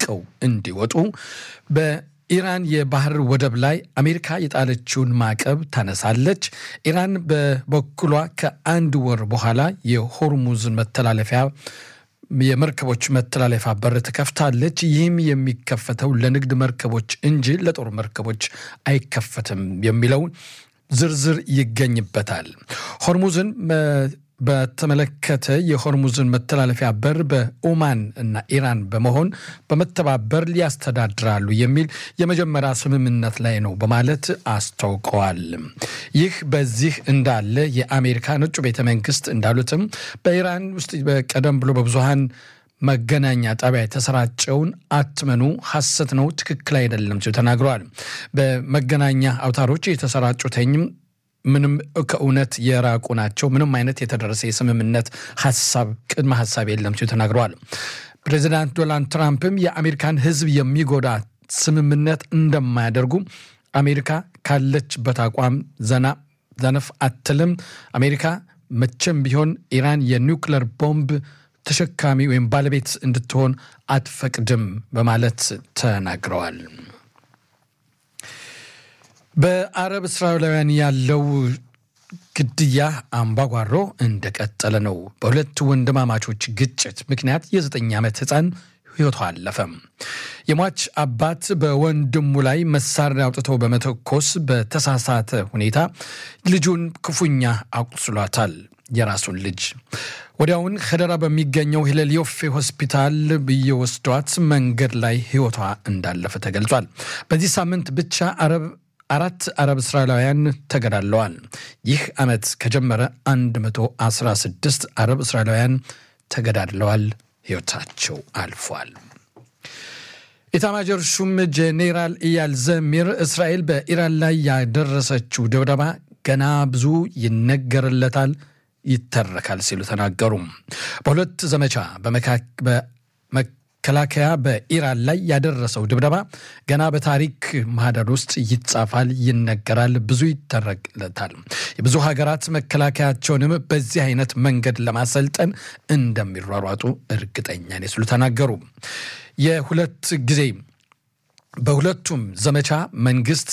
ለቀው እንዲወጡ በኢራን የባህር ወደብ ላይ አሜሪካ የጣለችውን ማዕቀብ ታነሳለች። ኢራን በበኩሏ ከአንድ ወር በኋላ የሆርሙዝን መተላለፊያ የመርከቦች መተላለፊያ በር ትከፍታለች። ይህም የሚከፈተው ለንግድ መርከቦች እንጂ ለጦር መርከቦች አይከፈትም የሚለው ዝርዝር ይገኝበታል። ሆርሙዝን በተመለከተ የሆርሙዝን መተላለፊያ በር በኦማን እና ኢራን በመሆን በመተባበር ሊያስተዳድራሉ የሚል የመጀመሪያ ስምምነት ላይ ነው በማለት አስታውቀዋል። ይህ በዚህ እንዳለ የአሜሪካ ነጩ ቤተ መንግስት እንዳሉትም በኢራን ውስጥ ቀደም ብሎ በብዙሃን መገናኛ ጣቢያ የተሰራጨውን አትመኑ፣ ሐሰት ነው፣ ትክክል አይደለም ሲሉ ተናግረዋል። በመገናኛ አውታሮች የተሰራጩትኝም ምንም ከእውነት የራቁ ናቸው። ምንም አይነት የተደረሰ የስምምነት ሀሳብ ቅድመ ሀሳብ የለም ሲሉ ተናግረዋል። ፕሬዚዳንት ዶናልድ ትራምፕም የአሜሪካን ሕዝብ የሚጎዳ ስምምነት እንደማያደርጉ አሜሪካ ካለችበት አቋም ዘና ዘነፍ አትልም። አሜሪካ መቼም ቢሆን ኢራን የኒውክለር ቦምብ ተሸካሚ ወይም ባለቤት እንድትሆን አትፈቅድም በማለት ተናግረዋል። በአረብ እስራኤላውያን ያለው ግድያ አምባጓሮ እንደቀጠለ ነው። በሁለት ወንድማማቾች ግጭት ምክንያት የዘጠኝ ዓመት ሕፃን ሕይወቷ አለፈም። የሟች አባት በወንድሙ ላይ መሳሪያ አውጥተው በመተኮስ በተሳሳተ ሁኔታ ልጁን ክፉኛ አቁስሏታል። የራሱን ልጅ ወዲያውን ኸደራ በሚገኘው ሂለል ዮፌ ሆስፒታል ብየወስዷት መንገድ ላይ ሕይወቷ እንዳለፈ ተገልጿል። በዚህ ሳምንት ብቻ አረብ አራት አረብ እስራኤላውያን ተገድለዋል። ይህ ዓመት ከጀመረ 116 አረብ እስራኤላውያን ተገዳድለዋል፣ ሕይወታቸው አልፏል። ኢታማጆር ሹም ጄኔራል ኢያል ዘሚር እስራኤል በኢራን ላይ ያደረሰችው ድብደባ ገና ብዙ ይነገርለታል ይተረካል ሲሉ ተናገሩ። በሁለት ዘመቻ መከላከያ በኢራን ላይ ያደረሰው ድብደባ ገና በታሪክ ማህደር ውስጥ ይጻፋል፣ ይነገራል፣ ብዙ ይተረክለታል። የብዙ ሀገራት መከላከያቸውንም በዚህ አይነት መንገድ ለማሰልጠን እንደሚሯሯጡ እርግጠኛ ነኝ ሲሉ ተናገሩ። የሁለት ጊዜ በሁለቱም ዘመቻ መንግስት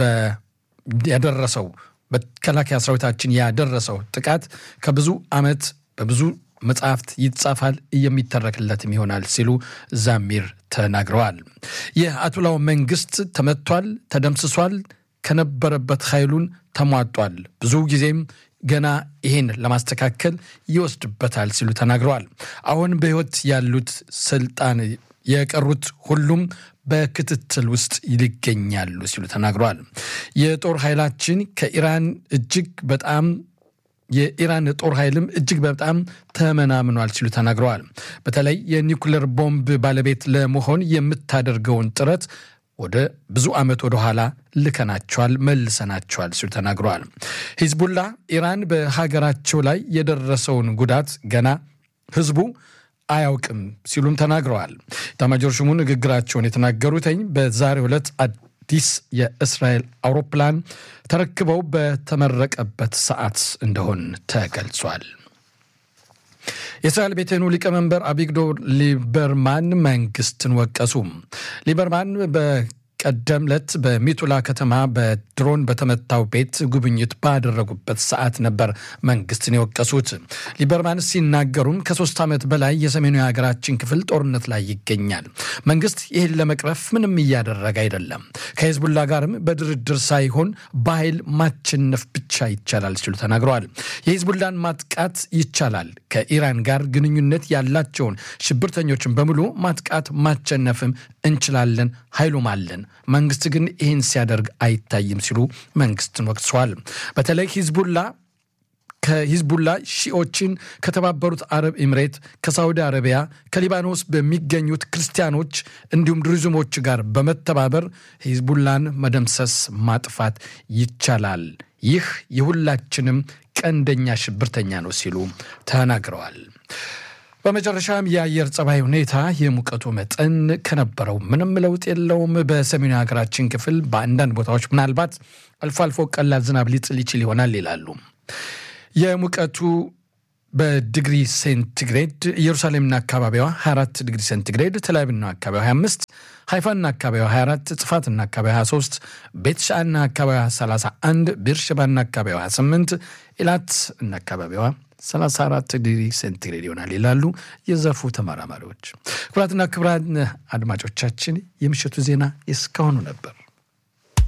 ያደረሰው መከላከያ ሰራዊታችን ያደረሰው ጥቃት ከብዙ ዓመት በብዙ መጽሐፍት ይጻፋል የሚተረክለትም ይሆናል ሲሉ ዛሚር ተናግረዋል። የአያቶላው መንግስት ተመቷል፣ ተደምስሷል፣ ከነበረበት ኃይሉን ተሟጧል። ብዙ ጊዜም ገና ይሄን ለማስተካከል ይወስድበታል ሲሉ ተናግረዋል። አሁን በሕይወት ያሉት ስልጣን የቀሩት ሁሉም በክትትል ውስጥ ይገኛሉ ሲሉ ተናግረዋል። የጦር ኃይላችን ከኢራን እጅግ በጣም የኢራን ጦር ኃይልም እጅግ በጣም ተመናምኗል ሲሉ ተናግረዋል። በተለይ የኒውክሌር ቦምብ ባለቤት ለመሆን የምታደርገውን ጥረት ወደ ብዙ ዓመት ወደ ኋላ ልከናቸዋል፣ መልሰናቸዋል ሲሉ ተናግረዋል። ሂዝቡላ ኢራን በሀገራቸው ላይ የደረሰውን ጉዳት ገና ህዝቡ አያውቅም ሲሉም ተናግረዋል። ኤታማዦር ሹሙ ንግግራቸውን የተናገሩትኝ በዛሬው ዕለት አዲስ የእስራኤል አውሮፕላን ተረክበው በተመረቀበት ሰዓት እንደሆን ተገልጿል። የእስራኤል ቤቴኑ ሊቀመንበር አቢግዶር ሊበርማን መንግስትን ወቀሱ። ሊበርማን በቀደም ዕለት በሚቱላ ከተማ በድሮን በተመታው ቤት ጉብኝት ባደረጉበት ሰዓት ነበር መንግስትን የወቀሱት። ሊበርማን ሲናገሩም ከሶስት ዓመት በላይ የሰሜኑ የሀገራችን ክፍል ጦርነት ላይ ይገኛል። መንግስት ይህን ለመቅረፍ ምንም እያደረገ አይደለም። ከሂዝቡላ ጋርም በድርድር ሳይሆን በኃይል ማቸነፍ ብቻ ይቻላል ሲሉ ተናግረዋል። የሂዝቡላን ማጥቃት ይቻላል። ከኢራን ጋር ግንኙነት ያላቸውን ሽብርተኞችን በሙሉ ማጥቃት ማቸነፍም እንችላለን፣ ኃይሉም አለን። መንግስት ግን ይህን ሲያደርግ አይታይም ሲሉ መንግስትን ወቅሰዋል። በተለይ ሂዝቡላ ከሂዝቡላ ሺኦችን ከተባበሩት አረብ ኤምሬት፣ ከሳውዲ አረቢያ፣ ከሊባኖስ በሚገኙት ክርስቲያኖች እንዲሁም ድሩዝሞች ጋር በመተባበር ሂዝቡላን መደምሰስ ማጥፋት ይቻላል። ይህ የሁላችንም ቀንደኛ ሽብርተኛ ነው ሲሉ ተናግረዋል። በመጨረሻም የአየር ጸባይ ሁኔታ የሙቀቱ መጠን ከነበረው ምንም ለውጥ የለውም። በሰሜኑ ሀገራችን ክፍል በአንዳንድ ቦታዎች ምናልባት አልፎ አልፎ ቀላል ዝናብ ሊጥል ይችል ይሆናል ይላሉ። የሙቀቱ በዲግሪ ሴንቲግሬድ ኢየሩሳሌምና አካባቢዋ 24 ዲግሪ ሴንቲግሬድ፣ ተል አቪቭና አካባቢዋ 25 ሃይፋና አካባቢዋ 24፣ ጽፋትና አካባቢዋ 23፣ ቤትሻና አካባቢዋ 31፣ ቤርሸባና አካባቢዋ 28፣ ኢላት እና አካባቢዋ 34 ዲግሪ ሴንቲግሬድ ይሆናል ይላሉ የዘርፉ ተመራማሪዎች። ክቡራትና ክቡራን አድማጮቻችን የምሽቱ ዜና እስካሁኑ ነበር።